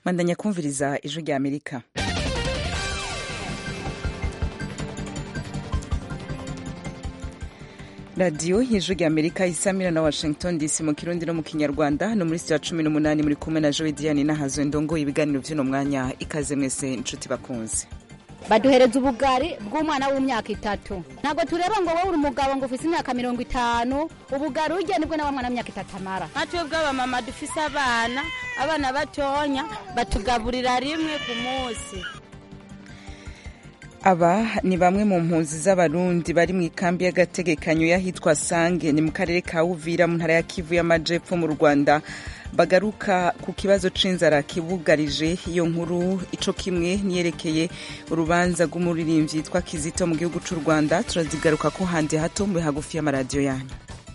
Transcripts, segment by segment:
bandanya kumviriza ijwi rya amerika radiyo y'ijwi rya amerika isamira na washington dc mu kirundi no mu kinyarwanda no muri sitiya cumi n'umunani muri kumwe na jowe diane n'ahazwe ndongoye ibiganiro by'uno mwanya ikaze mwese inshuti bakunze baduhereza ubugari bw'umwana w'imyaka itatu ntabwo tureba ngo wowe uri umugabo ngo ufise imyaka mirongo itanu ubugari urya nibwo na wa mwana w'imyaka itatu amara nka twebwe abamama dufise abana abana batonya batugaburira rimwe ku munsi aba ni bamwe mu mpunzi z'abarundi bari mu ikambi y'agategekanyo y'ahitwa sange ni mu karere ka uvira mu ntara ya kivu y'amajepfo mu rwanda bagaruka ku kibazo c'inzara kibugarije iyo nkuru ico kimwe niyerekeye urubanza rw'umuririmbyi yitwa kizito mu gihugu c'u rwanda turazigaruka ko handi hato mube hagufi y'amaradiyo yanyu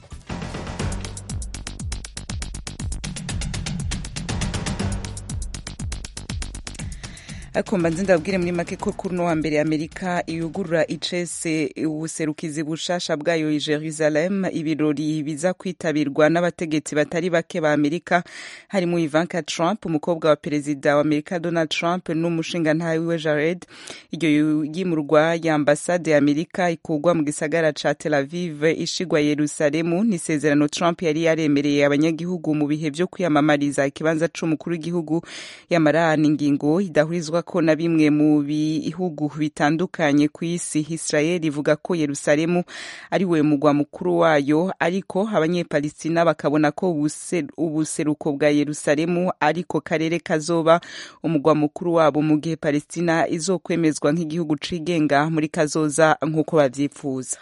ariko mbanze ndabwire muri make ko kuri uno wa mbere amerika yugurura icese ubuserukizi bushasha bwayo i jerusalem ibirori biza kwitabirwa n'abategetsi batari bake ba amerika harimo ivanka trump umukobwa wa perezida wa amerika donald trump n'umushingantahe wiwe jared iryo yimurwa ya ambasade ya amerika ikurwa mu gisagara ca tel aviv ishigwa yerusalemu n'isezerano trump yari yaremereye abanyagihugu mu bihe vyo kwiyamamariza ikibanza c'umukuru w'igihugu yamarana ingingo idahurizwa ko na bimwe mu bihugu bitandukanye ku isi israel ivuga ko yerusalemu ari we mugwa mukuru wayo ariko abanyepalistina bakabona ko ubuseruko bwa yerusalemu ariko karere kazoba umugwa mukuru wabo mu gihe palestina izokwemezwa nk'igihugu cigenga muri kazoza nk'uko bavyifuza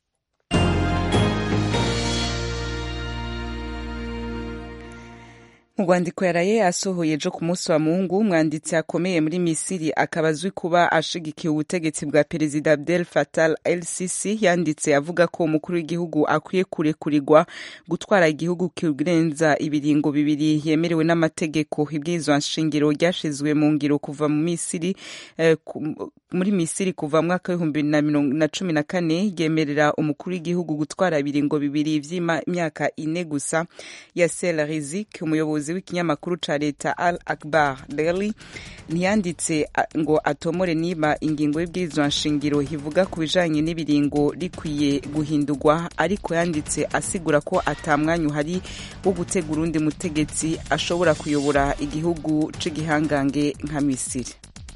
mu rwandiko yaraye asohoye ejo ku munsi wa mungu umwanditsi akomeye muri misiri akaba azwi kuba ashigikiye ubutegetsi bwa perezida abdel fatal el sisi yanditse avuga ko umukuru w'igihugu akwiye kurekurirwa gutwara igihugu kirenza ibiringo bibiri yemerewe n'amategeko ibwirizwa nshingiro ryashizwe mu ngiro kuva mu misiri eh, muri misiri kuva mu mwaka w'ibihumbi na cumi na kane ryemerera umukuru w'igihugu gutwara ibiringo bibiri vy'imyaka ine gusa yasser rizik umuyobozi w'ikinyamakuru ca leta al akbar daily ntiyanditse ngo atomore niba ingingo y'ibwirizwa nshingiro ivuga ku bijanye n'ibiringo rikwiye guhindurwa ariko yanditse asigura ko ata mwanya uhari wo gutegura undi mutegetsi ashobora kuyobora igihugu c'igihangange nka misiri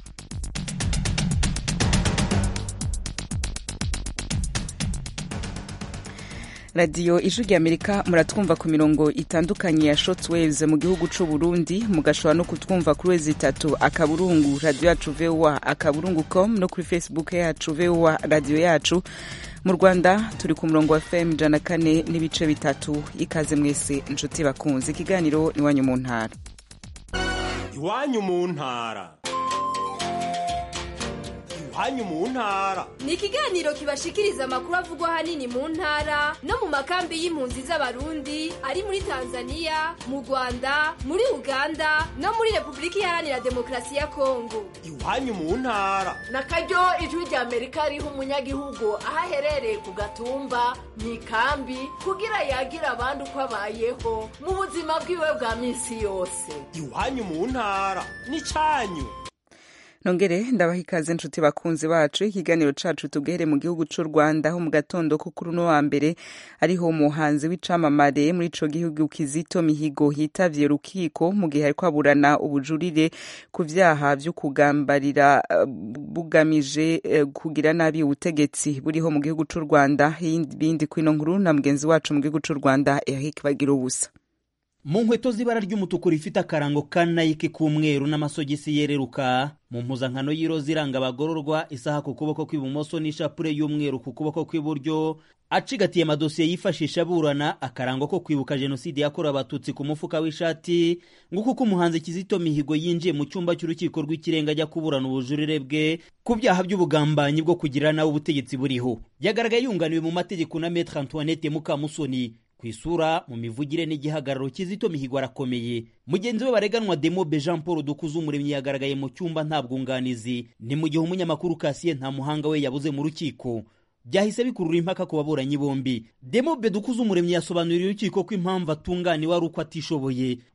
radiyo ijwi rya amerika muratwumva ku mirongo itandukanye ya shortwaves mu gihugu c'u burundi mugashobora no kutwumva kuri wezi itatu akaburungu radiyo yacu voa akaburungu com no kuri facebook yacu voa radiyo yacu mu rwanda turi ku murongo wa fm ijana kane n'ibice bitatu ikaze mwese inshuti bakunze ikiganiro iwanyu mu ntara iwanyu mu ntara iwanyu mu ntara ni ikiganiro kibashikiriza amakuru avugwa ahanini mu ntara no mu makambi y'impunzi z'abarundi ari muri tanzania mu rwanda muri uganda no muri repubulika iharanira demokarasi ya kongo iwanyu mu ntara na karyo ijwi rya amerika riha umunyagihugu aho aherereye ku gatumba mu ikambi kugira yagira abandi uko abayeho mu buzima bwiwe bwa minsi yose iwanyu mu ntara ni cyanyu nongere ndabaha ikaze inshuti bakunzi bacu ikiganiro cacu tubwere mu gihugu c'u rwanda aho mu gatondo ko kuri uno wa mbere ariho umuhanzi w'icamamare muri ico gihugu kizito mihigo hitavye rukiko mu gihe ariko aburana ubujurire ku vyaha vyo kugambarira uh, bugamije uh, kugira nabi ubutegetsi buriho mu gihugu c'u rwanda ibindi kwino nkuru na mugenzi wacu mu gihugu c'u rwanda eric bagira ubusa mu nkweto z'ibara ry'umutuku rifite akarango ka nayiki k'umweru n'amasogisi yereruka mu mpuzankano y'iroza iranga abagororwa isaha ku kuboko kw'ibumoso n'ishapure y'umweru ku kuboko kw'iburyo acigatiye amadosiye yifashisha aburana akarango ko kwibuka jenoside yakorewe abatutsi ku mufuka w'ishati nguko uko umuhanzi kizito mihigo yinjiye mu cyumba cy'urukiko rw'ikirenga ajya kuburana ubujurire bwe ku byaha by'ubugambanyi bwo kugirira nawe ubutegetsi buriho yagaragaye yunganiwe mu mategeko na metre antoinette mukamusoni ku isura mu mivugire n'igihagararo kizito mihigo arakomeye mugenzi we bareganwa demobe jean paul dukuze umuremyi yagaragaye mu cyumba nta bwunganizi ni mu gihe umunyamakuru kasiye nta muhanga we yabuze mu rukiko byahise bikurura impaka ku baburanyi bombi demobe dukuze umuremyi yasobanuriye urukiko ko impamvu atunganiwe ari uko atishoboye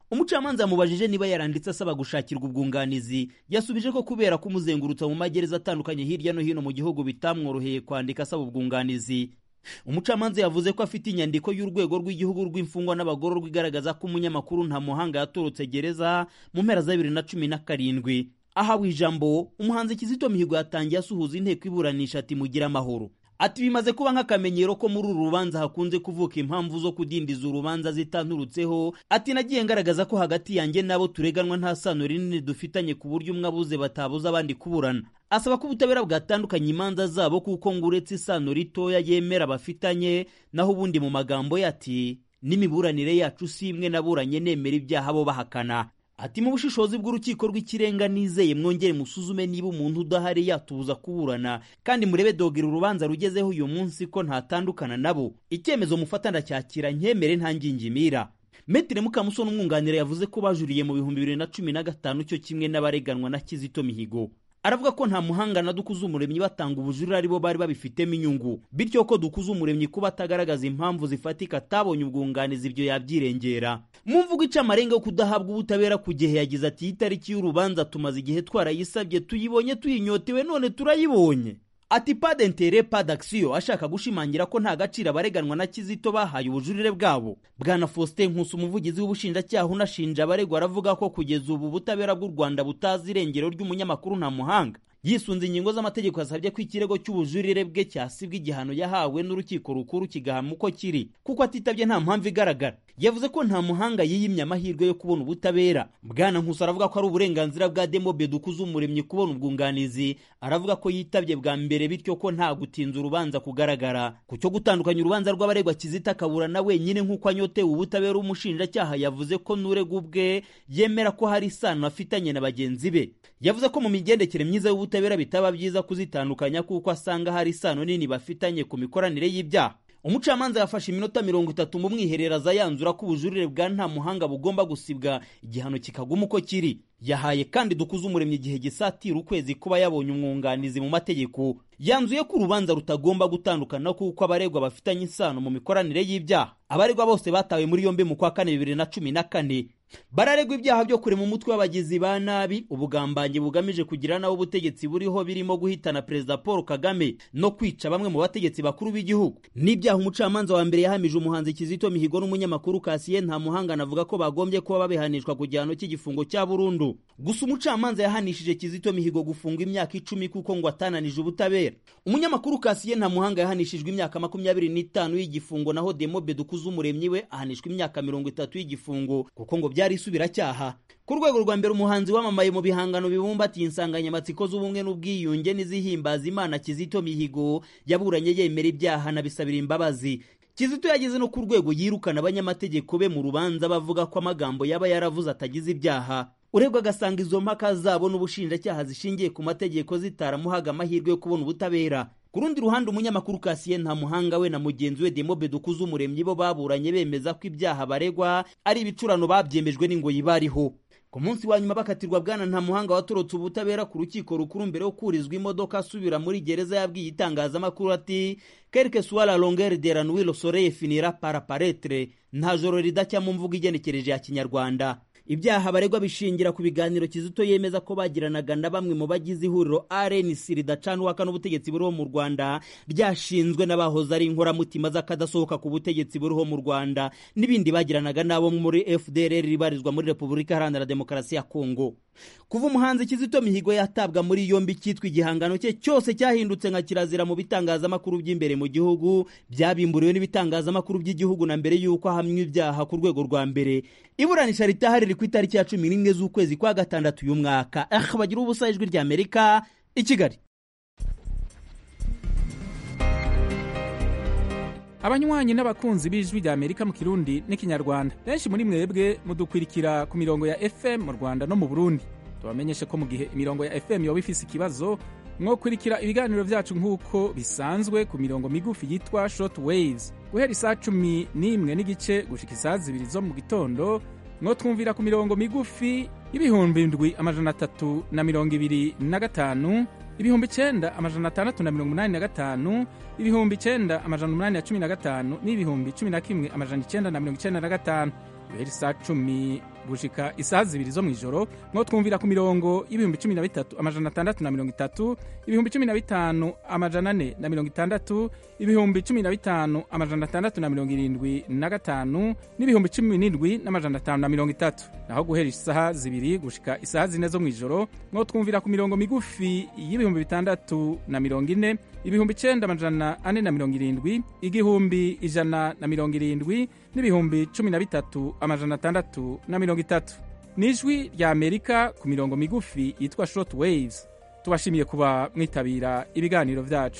umucamanza yamubajije niba yaranditse asaba gushakirwa ubwunganizi yasubije ko kubera kumuzengurutsa mu magereza atandukanye hirya no hino mu gihugu bitamworoheye kwandika asaba ubwunganizi umucamanza yavuze ko afite inyandiko y'urwego rw'igihugu rw'imfungwa n'abagororwa igaragaza ko umunyamakuru nta muhanga yatorotse gereza mu mpera za bibiri na cumi na karindwi ahawe ijambo umuhanzi kizito mihigo yatangiye asuhuza inteko iburanisha ati mugire amahoro ati bimaze kuba nk'akamenyero ko muri uru rubanza hakunze kuvuka impamvu zo kudindiza urubanza zitanturutseho ati nagiye ngaragaza ko hagati yanjye n'abo tureganwa nta sano rinini dufitanye ku buryo umwe abuze batabuza abandi kuburana asaba ko ubutabera bwatandukanya imanza zabo kuko ngo uretse isano ritoya yemera bafitanye naho ubundi mu magambo ye ati n'imiburanire yacu si imwe naburanye nemera ibyaha bo bahakana ati mu bushishozi bw'urukiko rw'ikirenga nizeye mwongere musuzume niba umuntu udahari yatubuza kuburana kandi murebe dogera urubanza rugezeho uyu munsi ko ntatandukana nabo icyemezo mufata ndacyakira nkemere nta ngingimira metire mukamusoni umwunganira yavuze ko bajuriye mu bihumbi bibiri na cumi na gatanu cyo kimwe n'abareganwa na kizito mihigo aravuga ko nta muhanga na dukuze umuremyi batanga ubujurire ari bo bari babifitemo inyungu bityo ko dukuze umuremyi kuba atagaragaza impamvu zifatika atabonye ubwunganizi ibyo yabyirengera mu mvugo ica amarenga yo kudahabwa ubutabera ku gihe yagize ati itariki y'urubanza tumaze igihe twarayisabye tuyibonye tuyinyotewe none turayibonye ati padentere padakisiyo ashaka gushimangira ko nta gaciro abareganwa na kizito bahaye ubujurire bwabo bwana faustin nkusi umuvugizi w'ubushinjacyaha unashinja abaregwa aravuga ko kugeza ubu ubutabera bw'u rwanda butazi irengero ry'umunyamakuru nta muhanga yisunze ingingo z'amategeko yasabye ko ikirego cy'ubujurire bwe cyasibwa igihano yahawe n'urukiko rukuru kigahama uko kiri kuko atitabye nta mpamvu igaragara yavuze ko nta muhanga yiyimye amahirwe yo kubona ubutabera bwana nkusi aravuga ko ari uburenganzira bwa demobe dukuze umuremyi kubona ubwunganizi aravuga ko yitabye bwa mbere bityo ko nta gutinza urubanza kugaragara ku cyo gutandukanya urubanza rw'abaregwa kizita akaburana wenyine nk'uko anyotewe ubutabera umushinjacyaha yavuze ko n'urega ubwe yemera ko hari isano afitanye na bagenzi be yavuze ko mu migendekere myiza y'ubutabera bitaba byiza kuzitandukanya kuko asanga hari isano nini bafitanye ku mikoranire y'ibyaha umucamanza yafashe iminota mirongo itatu mu mwihereraza yanzura ko ubujurire bwa nta muhanga bugomba gusibwa igihano kikaguma uko kiri yahaye kandi dukuze umuremyi igihe gisatira ukwezi kuba yabonye umwunganizi mu mategeko yanzuye ko urubanza rutagomba gutandukana kuko abaregwa bafitanye isano mu mikoranire y'ibyaha abaregwa bose batawe muri yombi mu kwa kane bibiri na cumi na kane bararegwa ibyaha byo kurema umutwe w'abagizi ba nabi ubugambanyi bugamije kugira naho ubutegetsi buriho birimo guhitana perezida paul kagame no kwica bamwe mu bategetsi bakuru b'igihugu n'ibyaha umucamanza wa mbere yahamije umuhanzi kizito mihigo n'umunyamakuru kasiye nta muhanga anavuga ko bagombye kuba babihanishwa ku gihano cy'igifungo cya burundu gusa umucamanza yahanishije kizito mihigo gufunga imyaka icumi kuko ngo atananije ubutabera umunyamakuru kasiye nta muhanga yahanishijwe imyaka makumyabiri n'itanu y'igifungo naho demobe dukuze umuremyi we ahanishwa imyaka mirongo itatu y'igifungo kuko ngo byari isubiracyaha ku rwego rwa mbere umuhanzi wamamaye mu bihangano bibumbatiye insanganyamatsiko z'ubumwe n'ubwiyunge n'izihimbaza imana kizito mihigo yaburanye yemera ibyaha anabisabira imbabazi kizito yageze no ku rwego yirukana abanyamategeko be mu rubanza bavuga ko amagambo yaba yaravuze atagize ibyaha urebwa agasanga izo mpaka zabo n'ubushinjacyaha zishingiye ku mategeko zitaramuhaga amahirwe yo kubona ubutabera ku rundi ruhande umunyamakuru kasiye nta muhanga we na mugenzi we demobe dukuze umuremyi bo baburanye bemeza ko ibyaha baregwa ari ibicurano babyemejwe n'ingoyi bariho ku munsi wa nyuma bakatirwa bwana nta muhanga watorotse ubutabera ku rukiko rukuru mbere yo kurizwa imodoka asubira muri gereza yabwiye itangazamakuru ati quelque soit la longueur de la nuit le soleil finira par apparaître nta joro ridacya mu mvugo igenekereje ya kinyarwanda ibyaha baregwa bishingira ku biganiro kizito yemeza ko bagiranaga na bamwe mu bagize ihuriro rnc ridacanwaka n'ubutegetsi buriho mu rwanda ryashinzwe n'abahoze ari inkoramutima z'akadasohoka ku butegetsi buriho mu rwanda n'ibindi bagiranaga n'abo muri fdr ribarizwa muri repubulika iharanira demokarasi ya kongo kuva umuhanzi kizito mihigo yatabwa muri yombi cyitwa igihangano cye cyose cyahindutse nka kirazira mu bitangazamakuru by'imbere mu gihugu byabimburiwe n'ibitangazamakuru by'igihugu na mbere y'uko ahamywa ibyaha ku rwego rwa mbere iburanisha ritahari riri ku itariki ya cumi n'imwe z'ukwezi kwa gatandatu uyu mwaka ah bagira ubusa ijwi rya amerika i kigali abanywanyi n'abakunzi b'ijwi rya amerika mu kirundi n'ikinyarwanda benshi muri mwebwe mudukwirikira ku mirongo ya fm mu rwanda no mu burundi tubamenyeshe ko mu gihe imirongo ya fm yoba ifise ikibazo mwokurikira ibiganiro vyacu nk'uko bisanzwe ku mirongo migufi yitwa short waves guhera isaa cumi n'imwe n'igice gushika isaa zibiri zo mu gitondo mwotwumvira ku mirongo migufi y'ibihumbi ndwi amajana atatu na mirongo ibiri na gatanu ibihumbi icenda amajana atandatu na mirongo umunani na gatanu ibihumbi icenda amajana umunani na cumi na gatanu n'ibihumbi cumi na kimwe amajana icenda na mirongo icenda na gatanu guhera isaa cumi gushika isaha zibiri zo mw'ijoro mwo twumvira ku mirongo y'ibihumbi cumi na bitatu amajana atandatu na mirongo itatu ibihumbi cumi na bitanu amajana ane na mirongo itandatu ibihumbi cumi na bitanu amajana atandatu na mirongo irindwi na gatanu n'ibihumbi cumi n'indwi n'amajana atanu na mirongo itatu naho guhera isaha zibiri gushika isaha zine zo mw'ijoro mwo twumvira ku mirongo migufi y'ibihumbi bitandatu na mirongo ine ibihumbi icenda amajana ane na mirongo irindwi igihumbi ijana na mirongo irindwi n'ibihumbi cumi na bitatu amajana atandatu na mirongo itatu ni ijwi rya amerika ku mirongo migufi yitwa short waves tubashimiye kuba mwitabira ibiganiro vyacu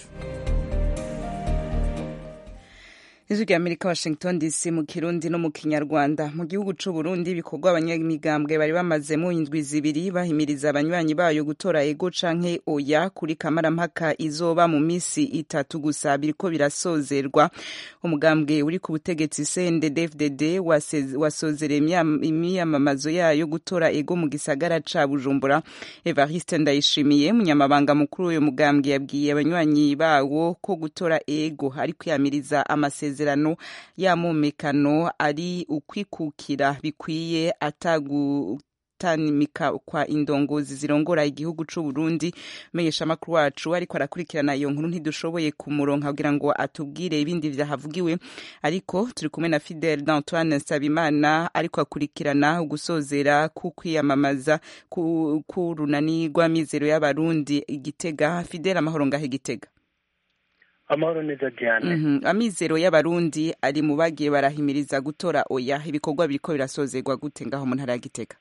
ijwi rya amerika washington dc mu kirundi no mu kinyarwanda mu gihugu c'u burundi ibikorwa abanyamigambwe bari bamazemo indwi zibiri bahimiriza abanywanyi bayo gutora ego canke oya kuri kamarampaka izoba mu misi itatu gusa biriko birasozerwa umugambwe uri ku butegetsi cndd-fdd wasozereye imyamamazo yayo gutora ego mu gisagara ca bujumbura evariste ndayishimiye munyamabanga mukuru w'uyo mugambwe yabwiye abanywanyi bawo ko gutora ego ari kwiyamiriza amasezerano amasezerano y'amumekano ari ukwikukira bikwiye atagu tanimika kwa indongozi zirongora igihugu c'u Burundi menyesha makuru wacu ariko arakurikirana iyo nkuru ntidushoboye kumuronka kugira ngo atubwire ibindi vyahavugiwe ariko turi kumwe na Fidel d'Antoine Nsabimana ariko akurikirana ugusozera ku kwiyamamaza ku, ku runani rw'amizero y'abarundi igitega Fidel amahoro ngahe igitega amahoro neza diane mm -hmm. amizero y'abarundi ari mu bagiye barahimiriza gutora oya ibikorwa biriko birasozerwa gute ngaho mu ntara ya gitega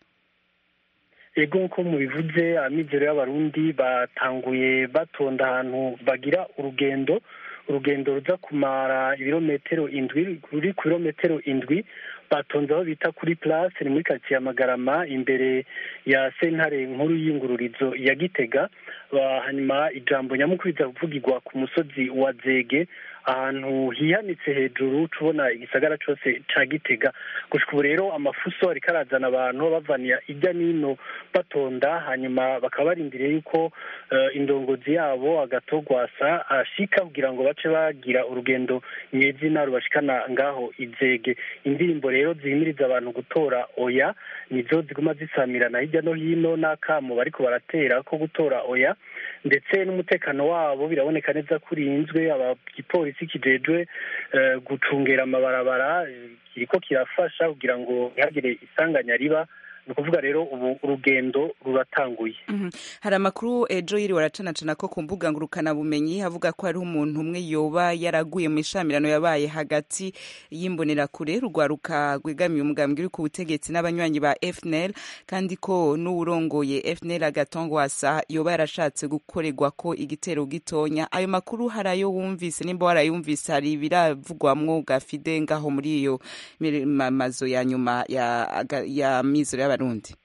ego nko mubivuze amizero y'abarundi batanguye batonda ahantu bagira urugendo urugendo ruza kumara ibirometero indwi ruri ku birometero indwi batonze aho bita kuri place ni muri karitsiye ya magarama imbere ya sentare nkuru y'ingururizo ya gitega hanyuma ijambo nyamukuru riza kuvugirwa ku musozi wa zege ahantu hihanitse hejuru tubona igisagara cyose ca gitega gushika ubu rero amafuso ariko arazana abantu bavaniya ijya n'ino batonda hanyuma bakaba barindiriye yuko uh, indongozi yabo agatogwasa ashika kugira ngo bace bagira urugendo nyezina rubashikana ngaho izege indirimbo rero zihimiriza abantu gutora oya nizo ziguma zisamirana hirya no hino n'akamo bariko baratera ko gutora oya ndetse n'umutekano wabo biraboneka neza ko urinzwe igipolisi kijejwe gucungera amabarabara kiriko kirafasha kugira ngo ntihagire isanganya riba ni ukuvuga rero ubu urugendo ruratanguye hari amakuru ejo yiriwe aracanacana ko ku mbuga ngurukanabumenyi avuga ko hariho umuntu umwe yoba yaraguye mu ishamirano yabaye hagati y'imbonerakure rugwaruka rwegamiye umugambwe uri ku butegetsi n'abanywanyi ba fnl kandi ko n'uwurongoye fnl agatongwasa yoba yarashatse gukorerwa ko igitero gitonya ayo makuru hari ayo wumvise nimba warayumvise hari ibiravugwamwo gafide ngaho muri iyo mazo ya nyuma ya, ya mizero y'aba abarundi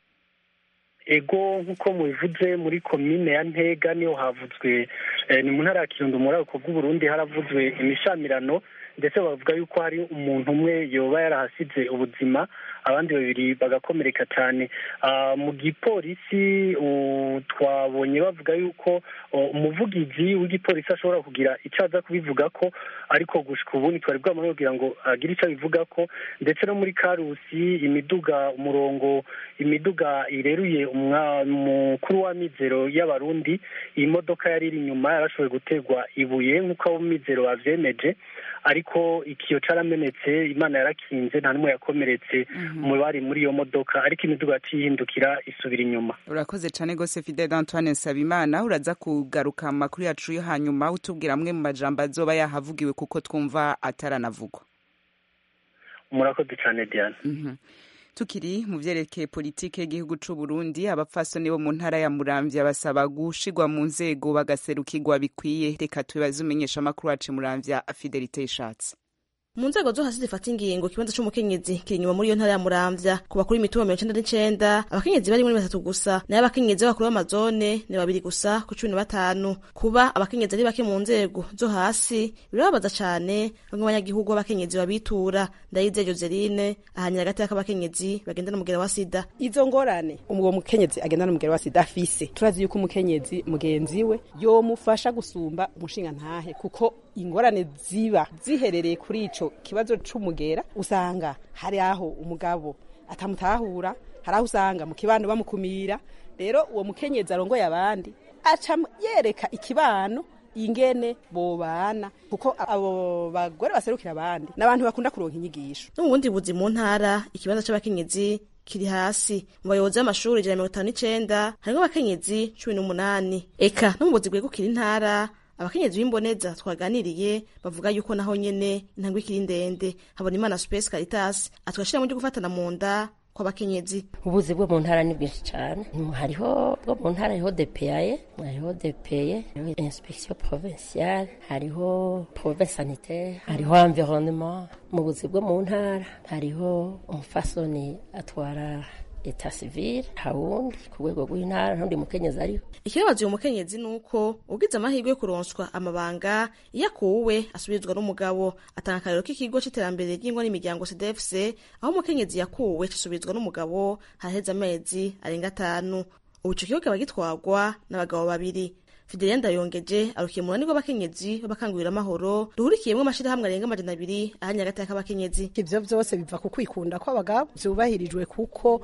ego nk'uko mubivuze muri komine ya ntega niho havuzwe ni mu ntara ya kirundo muri ako bw'uburundi haravuzwe imishamirano ndetse bavuga yuko hari umuntu umwe yoba yarahasize ubuzima abandi babiri bagakomereka cyane mu gipolisi twabonye bavuga yuko umuvugizi w'igipolisi ashobora kugira icyo aza kubivuga ko ariko gushika ubu ntitwari bwamara kugira ngo agire icyo abivuga ko ndetse no muri karusi imiduga umurongo imiduga ireruye umukuru w'amizero y'abarundi iyi modoka yari iri inyuma yarashoboye guterwa ibuye nk'uko abo mizero bavyemeje ariko ikiyo caramenetse imana yarakinze nta n'umwe yakomeretse mu bari muri iyo modoka ariko imiduga yaciye ihindukira isubira inyuma urakoze cyane rwose fidel antoine nsabimana uraza kugaruka mu makuru yacu yo hanyuma utubwira amwe mu majambo azoba yahavugiwe kuko twumva ataranavugwa murakoze cyane diana tukiri mu vyerekeye politike y'igihugu c'u Burundi abapfasoni bo mu ntara ya Muramvya basaba gushigwa mu nzego bagaserukirwa bikwiye reka tubaze umenyesha amakuru wacu Muramvya Fidelite Ishatse mu nzego zo hasi zifata ingingo ikibanza c'umukenyezi kiri inyuma muri iyo ntara ya muramvya ku bakuru imitumba mirongo icenda n'icenda abakenyezi bari muri batatu gusa nayo abakenyezi b'abakuru b'amazone ni babiri gusa ku cumi na batanu kuba abakenyezi ari bake mu nzego zo hasi birababaza cane bamwe abanyagihugu b'abakenyezi babitura ndayizeye joseline ahanyira hagati y'akabakenyezi bagenda n'umugera wa sida izo ngorane uwo mukenyezi agenda n'umugera wa sida afise turazi yuko umukenyezi mugenzi we yomufasha gusumba umushinga ntahe kuko ingorane ziba ziherereye kuri ico kibazo c'umugera usanga hari aho umugabo atamutahura hari aho usanga mu kibano bamukumira rero uwo mukenyezi arongoye abandi aca yereka ikibano ingene bobana kuko abo bagore baserukira abandi n'abantu bakunda kuronka inyigisho no mu bundi buzi mu ntara ikibanza c'abakenyezi kiri hasi mu bayobozi b'amashuri ijana na mirongo itanu n'icenda harimwo abakenyezi cumi n'umunani eka no mu buzi bwegukira intara abakenyezi b'imboneza twaganiriye bavuga yuko naho nyene intambwe ikiri ndende habona imana space caritas atwashira mu ryo gufatana mu nda kw'abakenyezi ubuzi bwo mu ntara ni bwinshi cyane hariho bwo mu ntara hariho depeyaye hariho depeye hariho inspection provinciale hariho prove sanitaire hariho environnement mu buzi bwo mu ntara hariho umufasoni atwara eta civile hawundi ku rwego rw'intara ntundi mukenyezi ariho ikibabaza uyu mukenyezi ni uko ugize amahirwe yo kuronswa amabanga iyo akuwe asubirizwa n'umugabo atanga akarero k'ikigo c'iterambere ry'ingo n'imiryango cdfc aho umukenyezi yakuwe cisubizwa n'umugabo haraheze amezi arenga atanu ubu ico kigo kikaba gitwarwa n'abagabo babiri Fidelia Ndayongeje arukiye mu runani rw'abakenyezi b'abakangurira amahoro ruhurikiyemwo amashirahamwe arenga amajana abiri ahanye hagati y'abakenyezi ivyo vyose biva ku kwikunda kw'abagabo vyubahirijwe kuko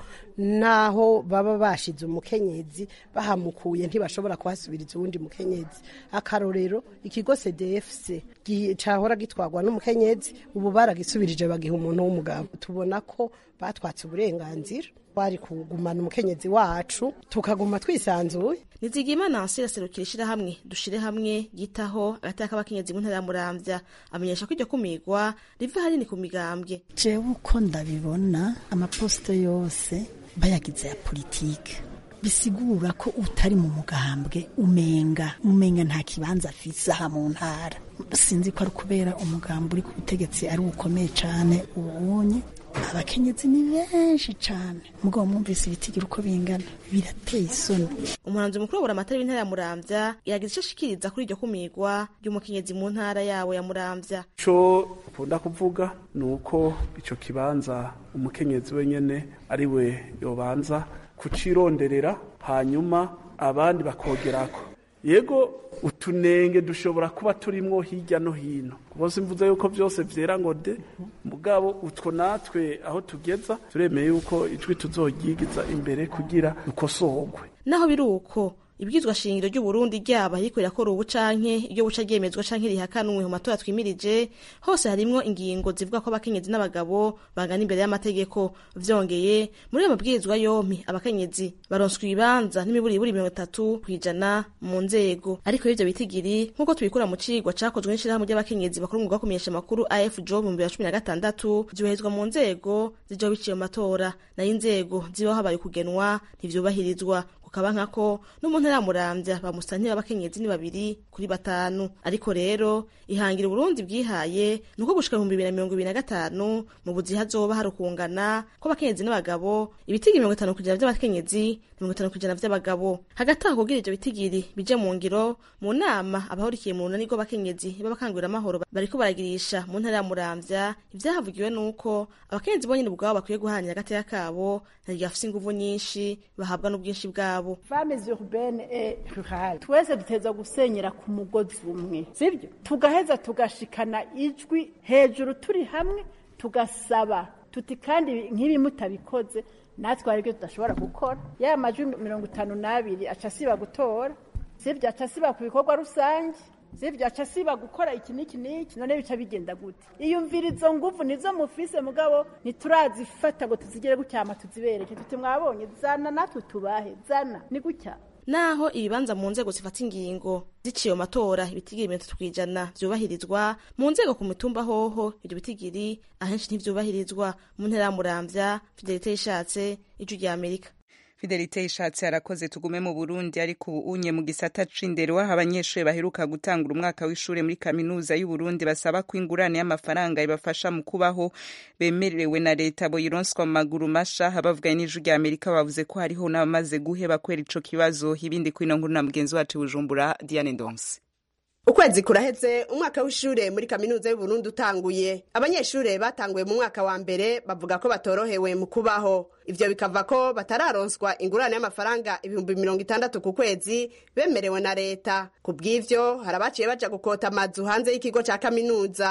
naho baba bashize umukenyezi bahamukuye ntibashobora kuhasubiriza uwundi mukenyezi akarorero ikigo CDFC cahora gitwarwa n'umukenyezi ubu baragisubirije bagiha umuntu w'umugabo tubona ko batwatse uburenganzira twari kugumana umukenyezi wacu tukaguma twisanzuye nizigimana nansi iraserukira ishirahamwe dushire hamwe yitaho agateka k'abakenyezi mu ntara ya muramvya amenyesha ko iryo kumigwa riva hanini ku migambwe jewe uko ndabibona amaposito yose bayagize ya politike bisigura ko utari mu mugambwe umenga umenga nta kibanza afise aha mu ntara sinzi ko ari kubera umugambi uri ku butegetsi ari ukomeye cane ubunye abakenyezi ni benshi cane mugabo mwumvise ibitigira uko bingana birateye isoni umuhanzi mukuru wa amatara w'intara ya muramvya yagize ico ashikiriza kuri iryo kumigwa ry'umukenyezi mu ntara yawo ya muramvya ico ukunda kuvuga ni uko ico kibanza umukenyezi wenyene ari we yobanza kucironderera hanyuma abandi bakogerako yego utunenge dushobora kuba turimwo hirya no hino bose mvuze yuko byose vyera ngo de mugabo utwo natwe aho tugeza turemeye yuko ijwi tuzoryigiza imbere kugira dukosorwe naho biri uko ibwizwa shingiro ry'uburundi ryaba ariko rirakora ubu canke iryo buca ryemezwa canke rihakanwe mu matora twimirije hose harimwo ingingo zivuga ko abakenyezi n'abagabo bangana imbere y'amategeko vyongeye muri ayo mabwirizwa yompi abakenyezi baronswa ibibanza n'imiburiburi mirongo itatu kw'ijana mu nzego ariko ivyo bitigiri nk'uko tubikura mu cigwa cakozwe n'ishirahamwe ry'abakenyezi bakora umwuga wo kumenyesha amakuru afjo mu bibiri na cumi na gatandatu vyoherezwa mu nzego zijaho biciye mu matora nayo inzego zibaho habaye kugenwa ntivyubahirizwa kukaba nkako no mu ntara ya muramvya bamusantira abakenyezi ni babiri kuri batanu ariko rero ihangira uburundi bwihaye ni uko gushika ibihumbi bibiri na mirongo ibiri na gatanu mu buzi hazoba hari ukungana kw'abakenyezi n'abagabo ibitigiri mirongo itanu kwijana vy'abakenyezi mirongo itanu kwijana vy'abagabo hagati aho kugira ivyo bitigiri bije mu ngiro mu nama abahurikiye mu runani rw'abakenyezi b'abakangurira amahoro bariko baragirisha mu ntara ya muramvya ivyahavugiwe nuko abakenyezi bonyene ubwabo bakwiye guharanira agateka kabo ntiryafise inguvu nyinshi bahabwa n'ubwinshi bwabo femmes urbaine et rurale twese duteza gusenyera ku mugozi umwe sibyo tugaheza tugashikana ijwi hejuru turi hamwe tugasaba tuti kandi nk'ibi mutabikoze natwe hari ibyo tudashobora gukora ya majwi mirongo itanu n'abiri aca asiba gutora sibyo aca asiba ku bikorwa rusange sibyo aca asiba gukora iki n'iki n'iki none bica bigenda gute iyumvira izo nguvu nizo mufise mugabo ntiturazifata ngo tuzigere gucyama tuzibereke tuti mwabonye zana natwe tubahe zana ni gutya naho ibibanza mu nzego zifata ingingo ziciye mu matora ibitigiri mirongo itatu kw'ijana vyubahirizwa mu nzego ku mitumba hoho ivyo bitigiri ahenshi ntivyubahirizwa mu ntera ya muramvya fidelite yishatse ijwi rya amerika fidelite ishatse arakoze tugume mu burundi ariko ubu unye mu gisata c'indero aho abanyeshuri baheruka gutangura umwaka w'ishure muri kaminuza y'uburundi basaba ko ingurane y'amafaranga ibafasha mu kubaho bemerewe na leta boyironswa mu maguru masha abavuganye n'ijwi rya amerika bavuze ko hariho n'abamaze guheba kwera ico kibazo ibindi kwino nkuru na mugenzi wacu bujumbura diane ndonse ukwezi kuraheze umwaka w'ishure muri kaminuza y'uburundi utanguye abanyeshure batanguye mu mwaka wa mbere bavuga ko batorohewe mu kubaho ivyo bikava ko batararonswa ingurane y'amafaranga ibihumbi mirongo itandatu ku kwezi bemerewe na leta ku bw'ivyo hari abaciye baja gukota amazu hanze y'ikigo ca kaminuza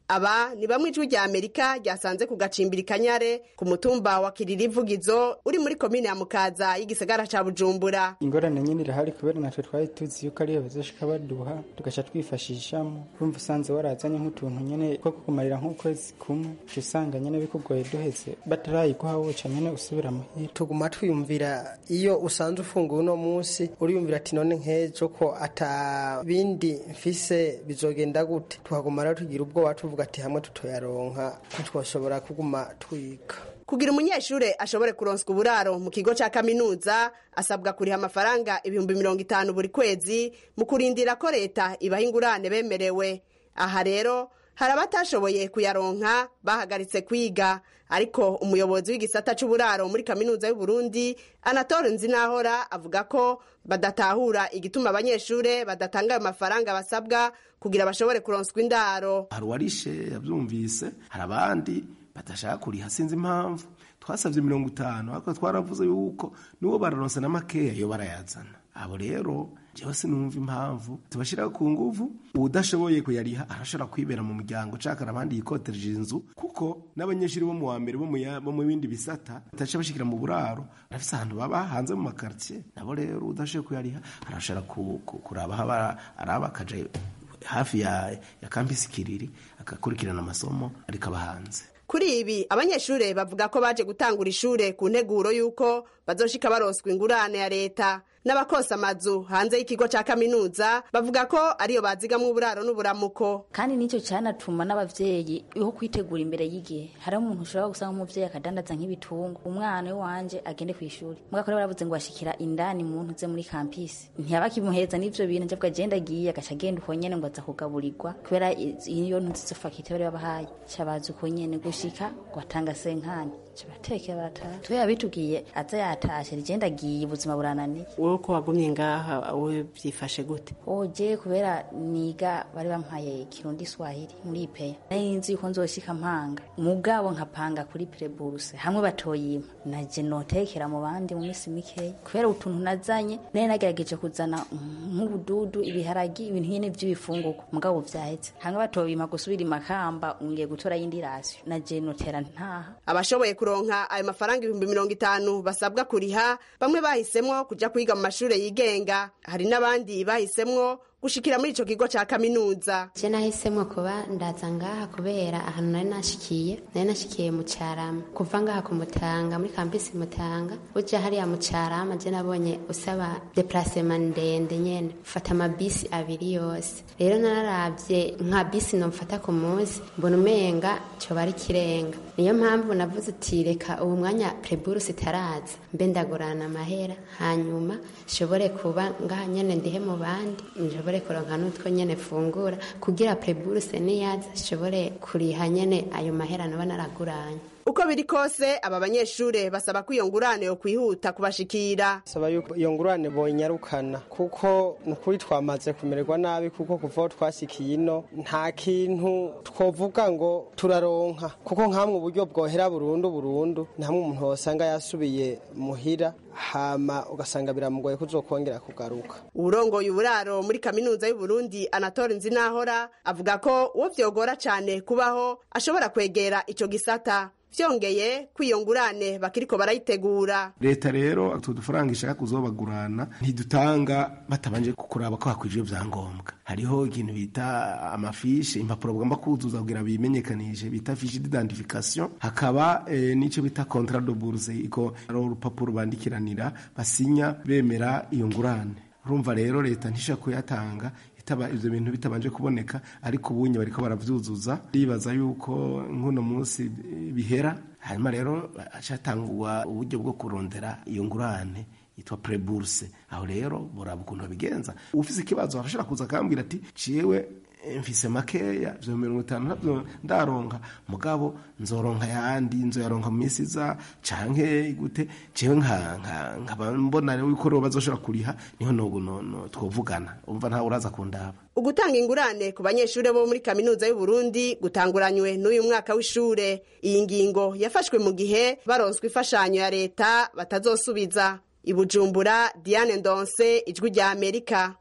aba ni bamwe ijwi rya amerika ryasanze ku gacimbiri kanyare ku mutumba wa kiririvugizo uri muri komine ya mukaza y'igisagara ca bujumbura ingorane nyine irahari kubera natwe twari tuzi yuko ariyo bazoshika baduha tugaca twifashishamo urumva usanze warazanye nk'utuntu nyene two kukumarira nk'ukwezi kumwe uca usanga nyene bikugoye duheze batarayiguha woca nyene usubira muhira tuguma twiyumvira iyo usanze ufunguye uno munsi uriyumvira ati none nk'ejo ko ata bindi mfise bizogenda gute tuhaguma rero tugira ubwoba tuvuga ati hamwe tutoyaronka ntitwashobora kuguma twiga kugira umunyeshure ashobore kuronswa uburaro mu kigo ca kaminuza asabwa kuriha amafaranga ibihumbi mirongo itanu buri kwezi mu kurindira ko leta ibaha ingurane bemerewe aha rero hari abatashoboye kuyaronka bahagaritse kwiga ariko umuyobozi w'igisata c'uburaro muri kaminuza y'uburundi anatole nzinahora avuga ko badatahura igituma abanyeshure badatanga ayo mafaranga basabwa kugira bashobore kuronswa indaro hari uwarishe yavyumvise hari abandi badashaka kuriha sinzi impamvu twasabye mirongo itanu ariko twaravuze yuko niwo bararonse na makeya yo barayazana abo rero jewe sinumva impamvu tubashiraho ku nguvu uwudashoboye kuyariha arashobora kwibera mu muryango cakara abandi yikotereje inzu kuko n'abanyeshuri bo mu wa mbere bo mu ya- bo mu bindi bisata bataca bashikira mu buraro barafise ahantu baba hanze mu makartier nabo rero udashoboye kuyariha arashobora ku- ku- kuraba aho aba- araba akaja hafi ya, ya kampisi kiriri akakurikirana amasomo ariko aba hanze kuri ibi abanyeshure bavuga ko baje gutangura ishure ku nteguro y'uko bazoshika baronswa ingurane ya leta n'abakosa amazu hanze y'ikigo ca kaminuza bavuga ko ariyo bazigamwo uburaro n'uburamuko kandi nicyo cyanatuma n'abavyeyi ho kwitegura imbere y'igihe hariho umuntu ushobora gusanga nk'umuvyeyi akadandaza nk'ibitungo umwana wanje agende ku ishuri mugako rero baravuze ngo ashikira indani muntu uze muri kampisi ntiyabakimuheza n'ivyo bintu njabwo agenda agiye agaca agenda uko nyene ngo aza kugaburirwa kubera iz- iyo ntuzizo fakite bari babahaye cabaza uko nyene gushika ngo atanga senkani cabatekera barataha twe yabitubwiye aza yatashe rigenda agiye ubuzima burananiye wowe ko wagumye ngaha wowe byifashe gute oje kubera niga bari bampaye kirundi swahili muri ipeya nari nzi yuko nzoshika mpanga mugabo nkapanga kuri preburse hamwe batoyima naje notekera mu bandi mu minsi mikeya kubera utuntu nazanye nari nagerageje kuzana nk'ubududu ibiharagi ibintu nyene vy'ibifungurwa mugabo vyaheze hamwe batoyima gusubira imakamba ungiye gutora yindi rasiyo naje notera ntaha abashoboye kuronka ayo mafaranga ibihumbi mirongo itanu basabwa kuriha bamwe bahisemwo kuja kwiga mu mashure yigenga hari n'abandi bahisemwo gushikira muri ico kigo ca kaminuza je nahisemwo kuba ndaza ngaha kubera ahantu nari nashikiye nari nashikiye mu carama kuva ngaha ku mutanga muri kampisi mutanga uja hariya mu carama je nabonye usaba deplacement ndende nyene ufata amabisi abiri yose rero nararavye nka bisi nomfata ku munsi mbona umenga coba ari kirenga niyo mpamvu navuze uti reka ubu mwanya preburus itaraza mbe ndagurana amahera hanyuma shobore kuba ngaha nyene ndihe mu bandi nshobore kuronka n'utwo nyene fungura kugira preburuse niyaza shobore kuriha nyene ayo mahera naba naraguranye uko biri kose aba banyeshure basaba ko iyo ngurane yo kwihuta kubashikira saba yuko iyo ngurane boyinyarukana kuko ni ukuri twamaze kumererwa nabi kuko kuva aho twasikiye ino nta kintu twovuga ngo turaronka kuko nk'amwe uburyo bwohera burundu burundu ni hamwe umuntu wasanga yasubiye muhira hama ugasanga biramugoye kuzokongera kugaruka uwurongoye uburaro muri kaminuza y'uburundi anatole nzinahora avuga ko uwo vyogora cane kubaho ashobora kwegera ico gisata vyongeye ko iyo ngurane bakiriko barayitegura leta rero utu dufaranga ishaka kuzobagurana ntidutanga batabanje kuraba ko hakwije ibyangombwa hariho ikintu bita amafishe impapuro bagomba kuzuza kugira bimenyekanishe bita fiche d'identification hakaba eh, n'ico bita contrat de bourse iko ari urupapuro bandikiranira basinya bemera iyo ngurane urumva rero leta ntishaka kuyatanga itaba ivyo bintu bitabanje kuboneka ariko ubunye bariko baravyuzuza ndibaza yuko nk'uno munsi bihera hanyuma rero hacatangwa uburyo bwo kurondera iyo ngurane yitwa preburse aho rero boraba ukuntu babigenza ufise ikibazo arashobora kuza akambwira ati ciwe mfise makeya vyo mirongo itanu navyo ndaronka mugabo nzoronka yandi nzoyaronka mu minsi iza canke gute jewe nkaba mbona rero yuko rero bazoshobora kuriha niho nogo no twovugana umva ntawe uraza kundaba ugutanga ingurane ku banyeshure bo muri kaminuza y'uburundi gutanguranywe n'uyu mwaka w'ishure iyi ngingo yafashwe mu gihe baronswa imfashanyo ya leta batazosubiza ibujumbura diane ndonse ijwi rya amerika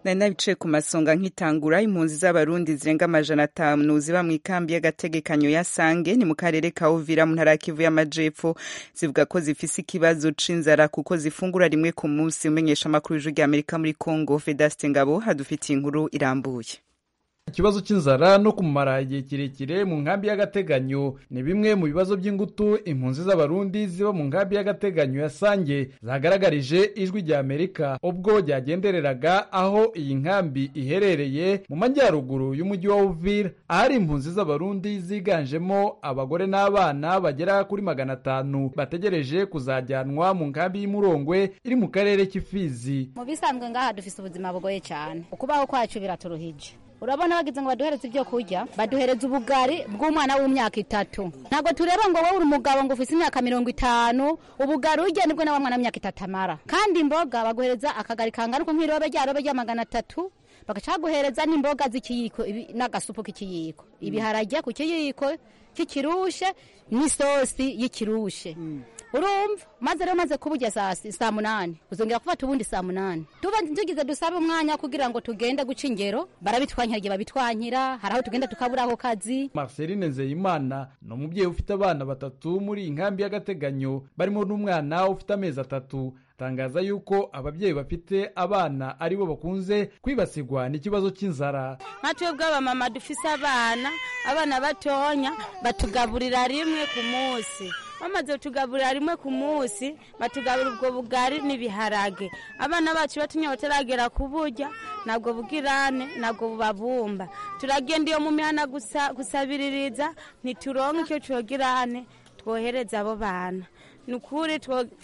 nari nabicaye ku masonga nkitangura impunzi z'abarundi zirenga amajana atanu ziba mu ikambi y'agategekanyo ya sange ni mu karere ka uvira mu ntara ya kivu y'amajepfo zivuga ko zifise ikibazo c'inzara kuko zifungura rimwe ku munsi umenyesha amakuru y'ijwi rya amerika muri congo vedaste ngabo hadufitiye inkuru irambuye ikibazo cy'inzara no kumara igihe kirekire mu nkambi y'agateganyo ni bimwe mu bibazo by'ingutu impunzi z'abarundi ziba mu nkambi y'agateganyo ya sange zagaragarije ijwi rya amerika ubwo ryagendereraga aho iyi nkambi iherereye mu majyaruguru y'umujyi wa uvira ahari impunzi z'abarundi ziganjemo abagore n'abana bagera kuri magana atanu bategereje kuzajyanwa mu nkambi y'imurongwe iri mu karere k'ifizi mu bisanzwe ngaha dufise ubuzima bugoye cyane ukubaho kwacu biraturuhije urabona bagize ngo baduhereze ibyo kurya baduhereza ubugari bw'umwana w'imyaka itatu ntabwo tureba ngo wowe uri umugabo ngo ufise imyaka mirongo itanu ubugari urya nibwo nawe mwana w'imyaka itatu amara kandi imboga baguhereza akagari kangana uko nk'irobe ryarobe rya magana atatu bagaca baguhereza n'imboga z'ikiyiko n'agasupu k'ikiyiko ibiharage ku kiyiko cy'ikirushe n'isosi y'ikirushe urumva maze rero maze kuburya saa saa munani uzongera gufata ubundi saa munani tuba tugize dusabe umwanya kugira ngo tugende guca ingero barabitwankira igihe babitwankira hari aho tugenda tukabura ako kazi marceline nzeyimana ni umubyeyi ufite abana batatu muri iyi nkambi y'agateganyo barimo n'umwana ufite amezi atatu atangaza yuko ababyeyi bafite abana aribo bakunze kwibasirwa n'ikibazo cy'inzara nka twebwe abamama dufise abana abana batonya batugaburira rimwe ku munsi bamaze kutugaburira rimwe ku munsi batugaburira ubwo bugari n'ibiharage abana bacu batunya bataragera kuburya ntabwo bugirane ntabwo bubabumba turagenda iyo mu mihana gusabiririza ntituronke icyo cogirane twohereza abo bana ni ukuri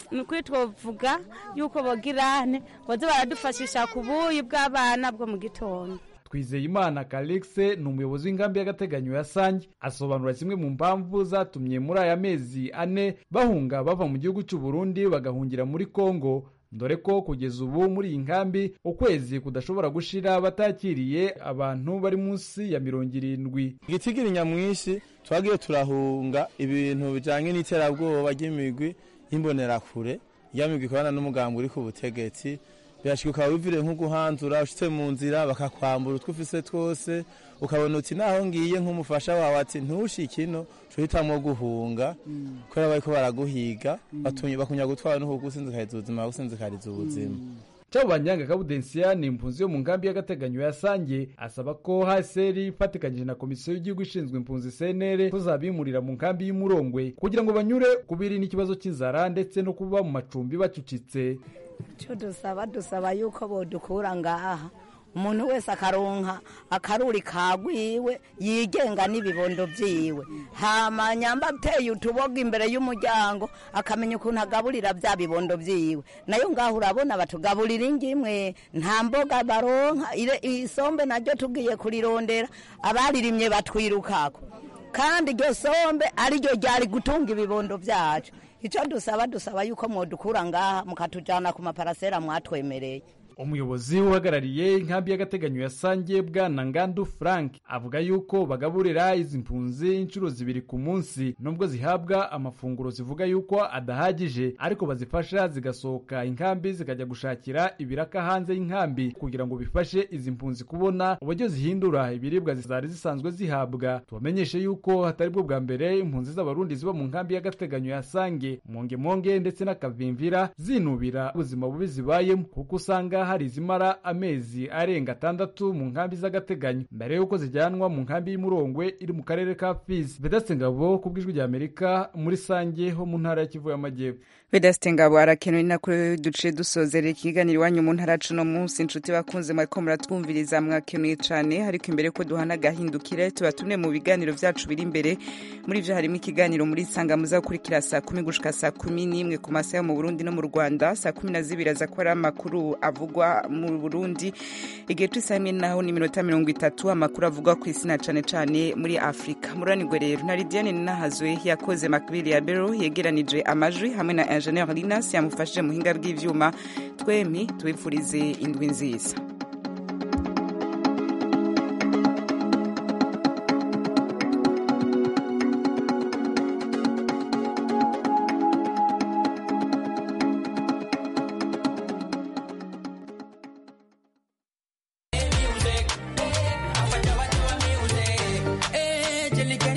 twavuga yuko bogirane baze baradufashisha ku buyi bw'abana bwo mu gitondo twizeyimana kalexe ni umuyobozi w'inkambi y'agateganyo ya sange asobanura zimwe mu mpamvu zatumye muri aya mezi ane bahunga bava mu gihugu cy'u Burundi bagahungira muri kongo dore ko kugeza ubu muri iyi nkambi ukwezi kudashobora gushira batakiriye abantu bari munsi ya mirongo irindwi igitigiri nyamwinshi twagiye turahunga ibintu bijyanye n'iterabwoba ry'imigwi y'imbonerakure iyo migwi ikorana n'umugambi uri ku butegetsi birashika ukaba wivire nko guhanzura ushitse mu nzira bakakwambura utwo ufise twose ukabona uti naho ngiye nk'umufasha wawe ati ntushike ino cuhitamwo guhunga kubera bariko baraguhiga bakunya gutwara no kugusinzikariza ubuzima bagusinzikariza ubuzima Chabo Banyanga Kabudensia ni impunzi yo mu nkambi y'agateganyo ya Sange asaba ko HCR ifatikanyije na komisiyo y'igihugu ishinzwe impunzi CNR kuzabimurira mu nkambi y'Umurongwe kugira ngo banyure kubiri n'ikibazo cy'inzara ndetse no kuba mu macumbi bacucitse cyo dusaba dusaba yuko bodukura ngaha umuntu wese akaronka akaruri kagwiwe yigenga n'ibibondo byiwe hama nyamba ateye utuboga imbere y'umuryango akamenya ukuntu agaburira bya bibondo byiwe nayo ngaho urabona batugaburira ingimwe nta mboga baronka isombe naryo tugiye kurirondera abaririmye batwirukako kandi iryo sombe ariryo ryari gutunga ibibondo byacu icyo dusaba dusaba yuko mwodukura ngaha mukatujyana ku maparasera mwatwemereye umuyobozi uhagarariye inkambi y'agateganyo ya sange bwana ngandu frank avuga yuko bagaburira izi mpunzi inshuro zibiri ku munsi nubwo zihabwa amafunguro zivuga yuko adahagije ariko bazifasha zigasohoka inkambi zikajya gushakira ibiraka hanze y'inkambi kugira ngo bifashe izi mpunzi kubona uburyo zihindura ibiribwa zari zisanzwe zihabwa tubamenyeshe yuko hatari bwo bwa mbere impunzi z'abarundi ziba mu nkambi y'agateganyo ya sange mongemonge ndetse n'akavimvira zinubira ubuzima bubi zibayemo kuko usanga hari izimara amezi arenga atandatu mu nkambi z'agateganyo mbere y'uko zijyanwa mu nkambi y'umurongwe iri mu karere ka fizi vedaste ngabo ku bw'ijwi rya amerika muri sange ho mu ntara ya kivu y'amajyepfo vedaste ngabo arakenewe nako duce dusozerera ikiganiro iwanyu mu ntara cuno munsi inshuti bakunze mwariko muratwumviriza mwakenuye cane ariko imbere ko duhana agahindukire tuba tumwe mu biganiro vyacu biri imbere muri vyo harimo ikiganiro muri sanga muza gukurikira saa kumi gushika saa kumi n'imwe ku masaha yo mu burundi no mu rwanda saa kumi na zibiri aza kuba ari amakuru avugwa mu burundi igihe c'isaha imwe naho ni iminota mirongo itatu amakuru avugwa ku isi na cane cane muri afurika muranirwe rero na lidiane ninahazwe yakoze makbili ya bero yegeranije amajwi hamwe na ingenieur linas yamufashije muhinga bw'ivyuma twemi tubifurize indwi nziza